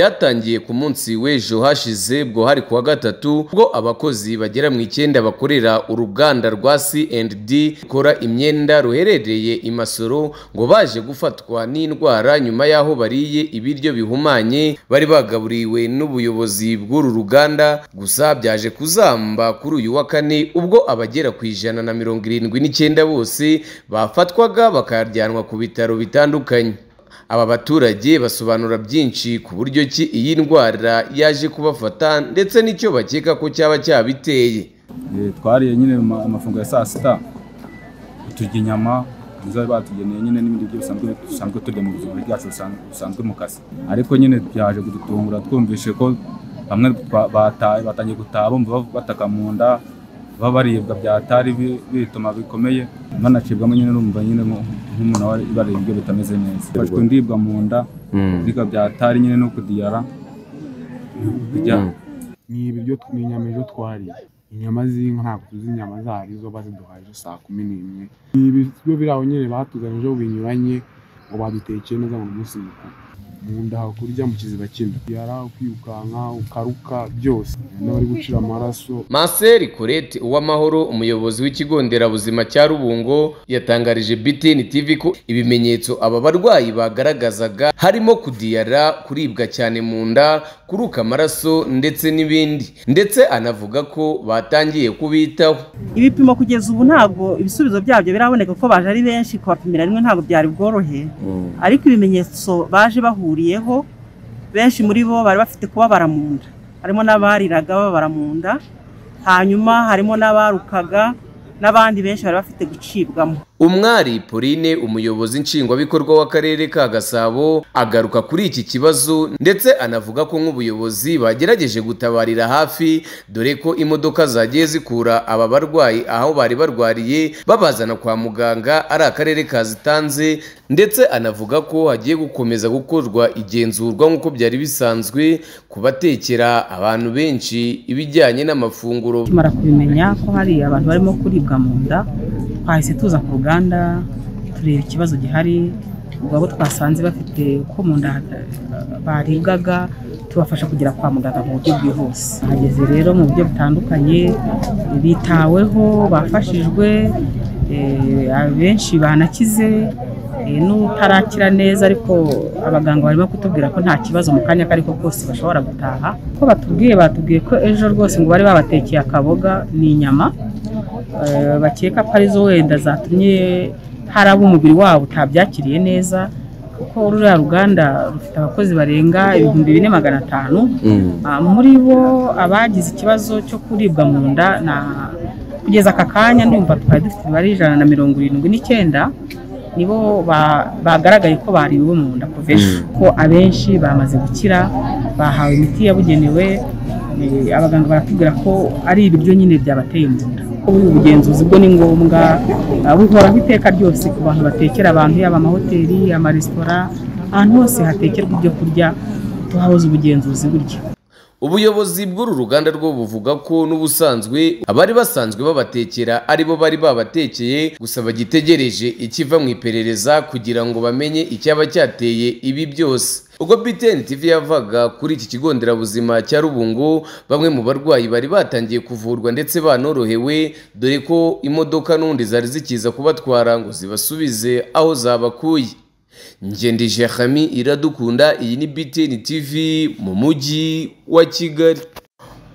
Byatangiye ku munsi w'ejo hashize bwo hari ku wa gatatu ubwo abakozi bagera mu icyenda bakorera uruganda rwa C&D rukora imyenda ruherereye i Masoro ngo baje gufatwa n'indwara nyuma y'aho bariye ibiryo bihumanye bari bagaburiwe n'ubuyobozi bw'uru ruganda gusa byaje kuzamba kuri uyu wa kane ubwo abagera ku ijana na mirongo irindwi n'icyenda bose bafatwaga bakajyanwa ku bitaro bitandukanye. Aba baturage basobanura byinshi ku buryo ki iyi ndwara yaje kubafata ndetse n'icyo bakeka ko cyaba cyabiteye. Eh, twariye nyine ama- amafunguro ya saa sita turya inyama nizo bari batugeneye nyine n'ibindi biryo bisanzwe dusanzwe turya mu buzima bwacu busan- busanzwe mu kazi ariko nyine byaje kudutungura twumvishe ko bamwe twa- bataye batangiye gutaha bumva bav- bataka mu nda baba baribwa byatari bi- bituma bikomeye banacibwamo nyine urumva nyine nko- nk'umuntu aba bariye ibiryo bitameze neza bafashwe ndibwa mu nda biribwa byatari nyine no kudiyara bijya ni ibiryo ni inyama ejo twariye inyama z'inka ntabwo tuzi inyama zayo zo baziduhaye ejo saa kumi n'imwe ni ibiryo biri aho nyine batuzanye ejo binyuranye ngo badutekeye neza mu munsi mukuru mu nda aho kurya mu kiziba cy'inda yari aho kwirukanka ukaruka byose n'abari gucira amaraso Marcel Colette Uwamahoro umuyobozi w'ikigo nderabuzima cya Rubungo yatangarije BTN TV ko ibimenyetso aba barwayi bagaragazaga harimo kudiyara, kuribwa cyane mu nda, kuruka amaraso ndetse n'ibindi ndetse anavuga ko batangiye kubitaho. ibipimo kugeza ubu ntabwo ibisubizo byabyo biraboneka kuko baje ari benshi kubapimira rimwe ntabwo byari bworohe ariko ibimenyetso baje bahuriyeho benshi muri bo bari bafite kubabara mu nda harimo n'abariraga babara mu nda hanyuma harimo n'abarukaga n'abandi benshi bari bafite gucibwamo Umwari Pauline umuyobozi nshingwabikorwa w'akarere ka Gasabo agaruka kuri iki kibazo ndetse anavuga ko nk'ubuyobozi bagerageje gutabarira hafi dore ko imodoka zagiye zikura aba barwayi aho bari barwariye babazana kwa muganga ari akarere kazitanze ndetse anavuga ko hagiye gukomeza gukorwa igenzurwa nk'uko byari bisanzwe kubatekera abantu benshi ibijyanye n'amafunguro tumara kubimenya ko hari abantu barimo kuribwa mu nda twahise tuza ku ruganda tureba ikibazo gihari ubwo abo twasanze bafite ko mu nda hata- baribwaga tubafasha kugera kwa muganga mu buryo bwihuse hageze rero mu buryo butandukanye bitaweho bafashijwe eh, abenshi banakize eh, n'utarakira neza ariko abaganga barimo kutubwira ko nta kibazo mu kanya kariko kose bashobora gutaha ko batubwiye batubwiye ko ejo rwose ngo bari babatekeye akaboga n'inyama eh, bakeka ko arizo wenda zatumye hari abo umubiri wabo utabyakiriye neza kuko ruriya ruganda rufite abakozi barenga ibihumbi bine magana atanu Ah, muri bo abagize ikibazo cyo kuribwa mu nda na kugeza aka kanya ndumva twari dufite imibare ijana na mirongo irindwi n'icyenda nibo ba- bagaragaye ko bariwe mu nda kuva ejo ko abenshi bamaze gukira bahawe imiti yabugenewe eh, abaganga baratubwira ko ari ibiryo nyine byabateye mu nda ko buri bugenzuzi bwo ni ngombwa ah, buhoraho iteka ryose ku bantu batekera abantu yaba amahoteli amaresitora ahantu hose hatekerwa ibyo kurya tuhahoze ubugenzuzi burya Ubuyobozi bw'uru ruganda rwo buvuga ko n'ubusanzwe abari basanzwe babatekera aribo bari babatekeye gusa bagitegereje ikiva mu iperereza kugira ngo bamenye icyaba cyateye ibi byose. Ubwo BTN TV yavaga kuri iki kigo nderabuzima cya Rubungo bamwe mu barwayi bari batangiye kuvurwa ndetse banorohewe dore ko imodoka n'undi zari zikiza kubatwara ngo zibasubize aho zabakuye. Ngendije Hami iradukunda iyi ni BTN TV mu mujyi wa Kigali.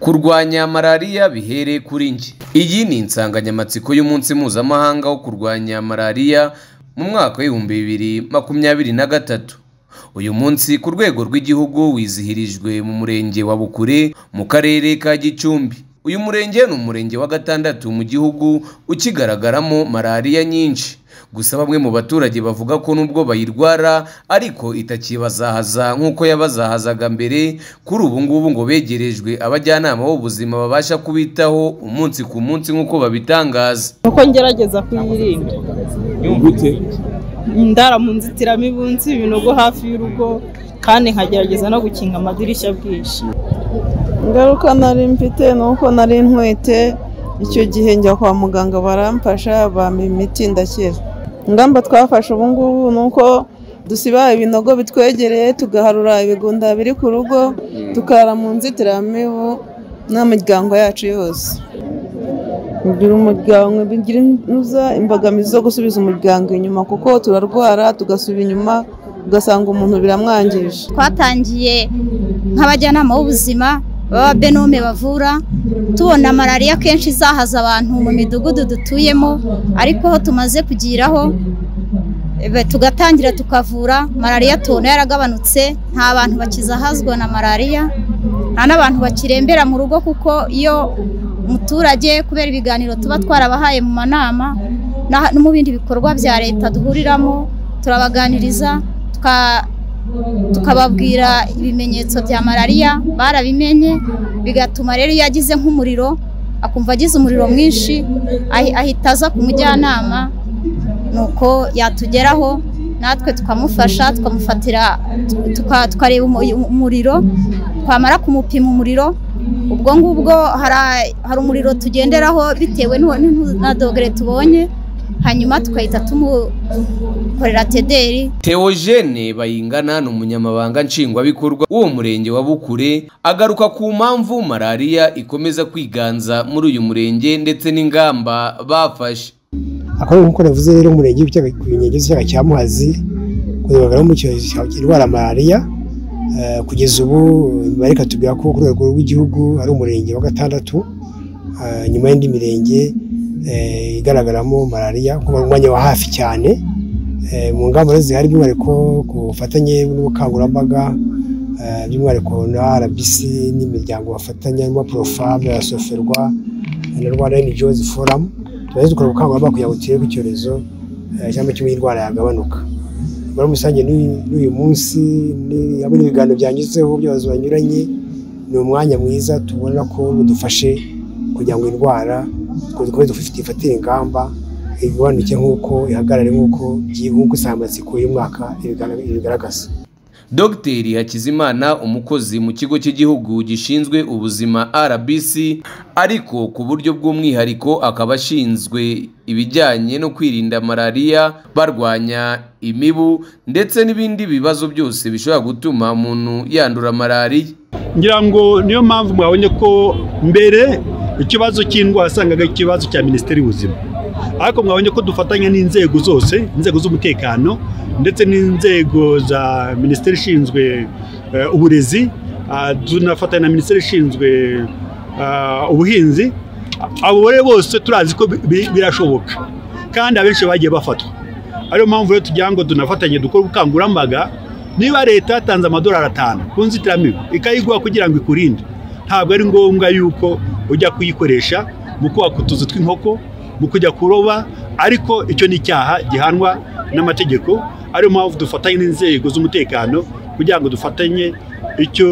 Kurwanya malariya bihere kuri njye. Iyi ni insanganyamatsiko y'umunsi mpuzamahanga wo kurwanya malariya mu mwaka w'ibihumbi bibiri makumyabiri na gatatu. Uyu munsi ku rwego rw'igihugu wizihirijwe mu murenge wa Bukure mu karere ka Gicumbi. Uyu murenge ni umurenge wa gatandatu mu gihugu ukigaragaramo malariya nyinshi. Gusa bamwe mu baturage bavuga ko nubwo bayirwara ariko itakibazahaza nk'uko yabazahazaga mbere, kuri ubu ngubu ngo begerejwe abajyanama b'ubuzima babasha kubitaho umunsi ku munsi nk'uko babitangaza. uko ngerageza kuyirinda ndara mu nzitiramibu nzi ibinogo hafi y'urugo kandi nkagerageza no gukinga amadirishya bwinshi ingaruka nari mfite ni uko nari ntwite icyo gihe njya kwa muganga baramfasha bampa imiti ndakira ingamba twafashe ubu ngubu ni uko dusiba ibinogo bitwegereye tugaharura ibigunda biri ku rugo tukarara mu nzitiramibu n'imiryango yacu yose kugira umuryango bigira inuza imbogamizi zo gusubiza umuryango inyuma kuko turarwara tugasubira inyuma ugasanga umuntu biramwangije twatangiye nk'abajyanama b'ubuzima baba benome bavura tubona malariya kenshi izahaza abantu mu midugudu dutuyemo ariko ho tumaze kugiraho ebe, tugatangira tukavura malariya tubona yaragabanutse nta bantu bakizahazwa na malariya nta n'abantu bakirembera mu rugo kuko iyo umuturage kubera ibiganiro tuba twarabahaye mu manama na- no mu bindi bikorwa bya leta duhuriramo turabaganiriza tuka- tukababwira ibimenyetso bya malariya barabimenye bigatuma rero iyo agize nk'umuriro akumva agize umuriro mwinshi ahi- ahita aza ku mujyanama nuko yatugeraho natwe tukamufasha tukamufatira tuka- tukareba umu- umuriro twamara kumupima umuriro ubwo ngubwo hari hari umuriro tugenderaho bitewe n'uwo- n'intu- na dogere tubonye hanyuma tugahita tumukorera tederi Theogene Bayingana ni umunyamabanga nshingwabikorwa w'uwo murenge wa Bukure agaruka ku mpamvu malariya ikomeza kwiganza muri uyu murenge ndetse n'ingamba bafashe akaba ari nk'uko navuze rero umurenge w'ibyaga ku nkengero z'icyaga cya muhazi kugaragara mu cyorezo cya indwara ya malariya Eh, kugeza ubu bari katubwira ko ku rwego rw'igihugu ari umurenge wa gatandatu eh, nyuma y'indi mirenge eh, igaragaramo malariya kuba umwanya wa hafi cyane Eh, mu ngamba rero zihari by'umwihariko ku bufatanye n'ubukangurambaga eh, by'umwihariko na RBC n'imiryango bafatanya harimo Profam na Soferwa na Rwanda NGOs Forum tumaze dukora ubukangurambaga kugira ngo turebe icyorezo eh, cyangwa kimwe indwara yagabanuka muri rusange n'uyu n'uyu munsi ni- hamwe n'ibiganiro byanyuzeho by'abayobozi banyuranye ni umwanya mwiza tubona ko budufashe kugira ngo indwara dukomeze dufite ifatire ingamba igabanuke nk'uko ihagarare nk'uko byi- nk'uko insanganyamatsiko y'umwaka ibigana- ibigaragaza Dr Hakizimana umukozi mu kigo cy'igihugu gishinzwe ubuzima RBC ariko ku buryo bw'umwihariko akaba ashinzwe ibijyanye no kwirinda malariya barwanya imibu ndetse n'ibindi bibazo byose bishobora gutuma umuntu yandura malariya ngira ngo niyo mpamvu mwabonye ko mbere ikibazo cy'indwara wasangaga ikibazo cya minisiteri y'ubuzima ariko mwabonye ko dufatanya n'inzego zose inzego z'umutekano ndetse n'inzego za minisiteri ishinzwe eh, uburezi ah, tunafatanya na minisiteri ishinzwe ah, ubuhinzi abo rero bose turazi ko bi- bi- birashoboka kandi abenshi bagiye bafatwa ariyo mpamvu rero tugira ngo dunafatanye dukore ubukangurambaga niba leta yatanze amadolari atanu ku nzitiramibu ikayiguha kugira ngo ikurinde ntabwo ari ngombwa yuko ujya kuyikoresha mu kubaka utuzu tw'inkoko mu kujya kuroba ariko icyo ni icyaha gihanwa n'amategeko ariyo mpamvu dufatanye n'inzego z'umutekano kugira ngo dufatanye icyo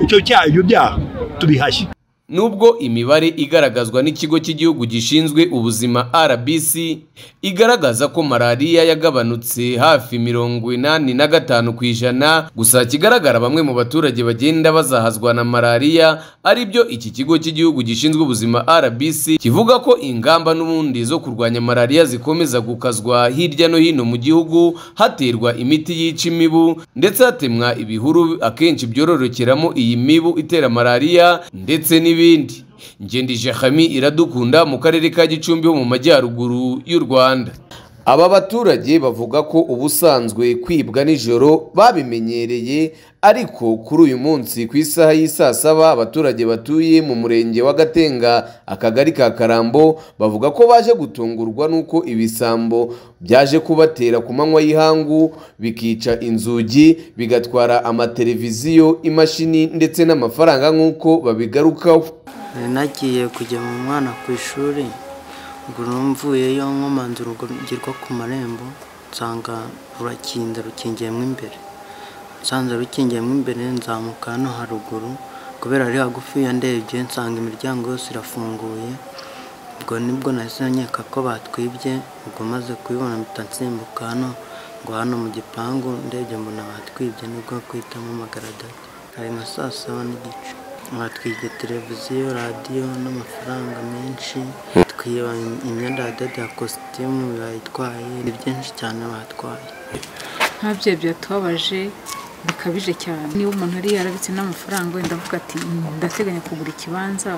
icyo cyaha ibyo byaha tubihashye Nubwo imibare igaragazwa n'ikigo cy'igihugu gishinzwe ubuzima RBC igaragaza ko malariya yagabanutse hafi mirongo inani na gatanu ku ijana gusa kigaragara bamwe mu baturage bagenda bazahazwa na malariya aribyo iki kigo cy'igihugu gishinzwe ubuzima RBC kivuga ko ingamba n'ubundi zo kurwanya malariya zikomeza gukazwa hirya no hino mu gihugu haterwa imiti yica imibu ndetse hatemwa ibihuru akenshi byororokeramo iyi mibu itera malariya ndetse n'ibindi ngendije hami iradukunda mu karere ka gicumbi ho mu majyaruguru y'u rwanda aba baturage bavuga ko ubusanzwe kwibwa nijoro babimenyereye ariko kuri uyu munsi ku isaha y'i saa saba abaturage batuye mu murenge wa gatenga akagari ka karambo bavuga ko baje gutungurwa n'uko ibisambo byaje kubatera ku manywa y'ihangu bikica inzugi bigatwara amateleviziyo imashini ndetse n'amafaranga nk'uko babigarukaho nari nagiye kujyana umwana ku ishuri ubwo mvuyeyo nkomanze urugo ku marembo nsanga rurakinda rukingiyemo imbere nsanze rukingiyemo imbere nzamuka hano haruguru kubera ari hagufi ya ndebye nsanga imiryango yose irafunguye ubwo nibwo nahise nkeka ko batwibye ubwo maze kubibona mpita nsimbuka hano ngo hano mu gipangu ndebye mbona batwibye nibwo kwitamo amagaradati hari nka saa saba n'igice batwiye televiziyo radiyo n'amafaranga menshi twiba imyenda ya dada ya kositimu bayitwaye ni byinshi cyane batwaye nta byo byatubabaje bikabije cyane niba umuntu ari yarabitse n'amafaranga wenda avuga ati "Mm, ndateganya kugura ikibanza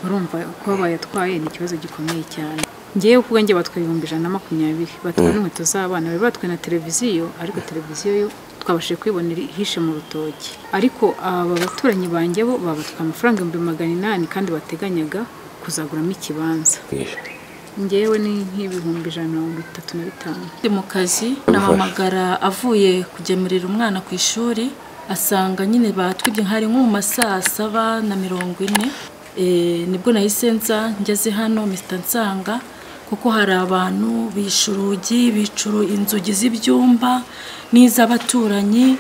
urumva kuba bayatwaye ni ikibazo gikomeye cyane ngewe ku bwanjye batwaye ibihumbi ijana na makumyabiri batwaye Mm. n'inkweto z'abana bari batwaye na televiziyo ariko televiziyo yo twabashije kuyibona iri- ihishe mu rutoki ariko aba baturanyi banjye bo babatwaye amafaranga ibihumbi magana inani kandi bateganyaga kuzaguramo ikibanza ngewe ni nk'ibihumbi ijana na mirongo itatu na bitanu Ndi mu kazi nahamagara avuye kugemurira umwana ku ishuri asanga nyine batwibye hari nko mu masaha saba na mirongo ine Eh, nibwo nahise nza ngeze hano misita nsanga kuko hari abantu bishe urugi bicuru inzugi z'ibyumba n'iz'abaturanyi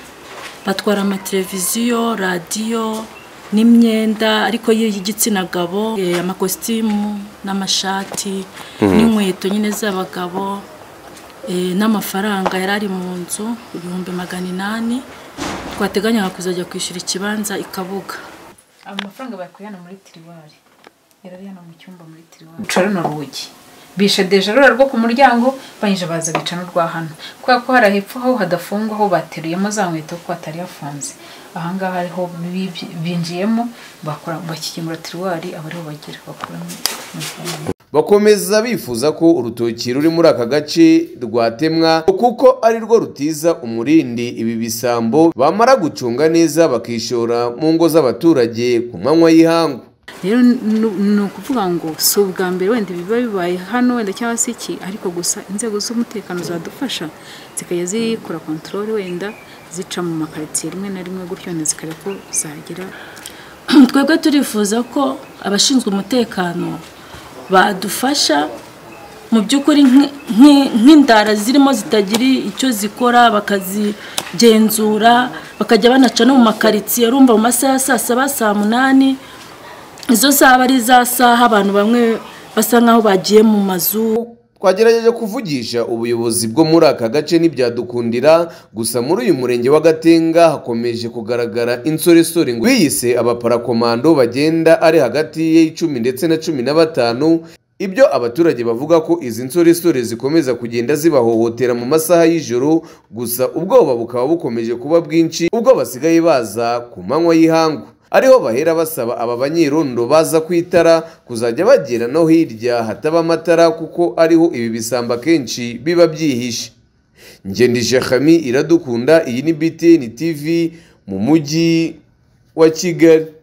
batwara amateleviziyo radiyo n'imyenda ariko y'igitsina gabo eh, amakositimu n'amashati Mhm. n'inkweto nyine z'abagabo Eh, n'amafaranga yari ari mu nzu ibihumbi magana inani twateganyaga kuzajya kwishyura ikibanza i kabuga amafaranga bakuye hano muri tiriwari yarari hano mu cyumba muri tiriwari bica runo rugi bishe deje rura rwo ku muryango banyije baza bica n'urwa hano kubera ko hari hepfo aho hadafungwa aho bateruyemo za nkweto kuko hatari hafunze ahangaha ariho bibye- binjiyemo bakora bakikingura tiriwari aba ariho bagira bakuramo amafaranga bakomeza bifuza ko urutoki ruri muri aka gace rwatemwa kuko ari rwo rutiza umurindi ibi bisambo bamara gucunga neza bakishora mu ngo z'abaturage ku manywa y'ihangu rero nu- ni ukuvuga ngo si ubwa mbere wenda biba bibaye hano wenda cyangwa se iki ariko gusa inzego z'umutekano zadufasha zikajya zikora kontorore wenda zica mu makaritsiye rimwe na rimwe gutyo wenda zikareba ko zagera twebwe turifuza ko abashinzwe umutekano badufasha mu by'ukuri nk'i- nk'i- nk'indara zirimo zitagira icyo zikora bakazigenzura bakajya banaca no mu makaritsiye rumva mu masaha ya saa saba saa munani izo saha aba ari za saha abantu bamwe basa nk'aho bagiye mu mazu twagerageje kuvugisha ubuyobozi bwo muri aka gace ntibyadukundira gusa muri uyu murenge wa gatenga hakomeje kugaragara insoresore ngo biyise abaparakomando bagenda ari hagati y'icumi ndetse na cumi na batanu ibyo abaturage bavuga ko izi nsoresore zikomeza kugenda zibahohotera mu masaha y'ijoro gusa ubwoba bukaba bukomeje kuba bwinshi ubwo basigaye baza ku manywa y'ihangu ariho bahera basaba aba banyerondo baza ku itara kuzajya bagera no hirya hataba amatara kuko ariho ibi bisambo akenshi biba byihishe ngendije Khami iradukunda iyi ni BTN TV mu mujyi wa Kigali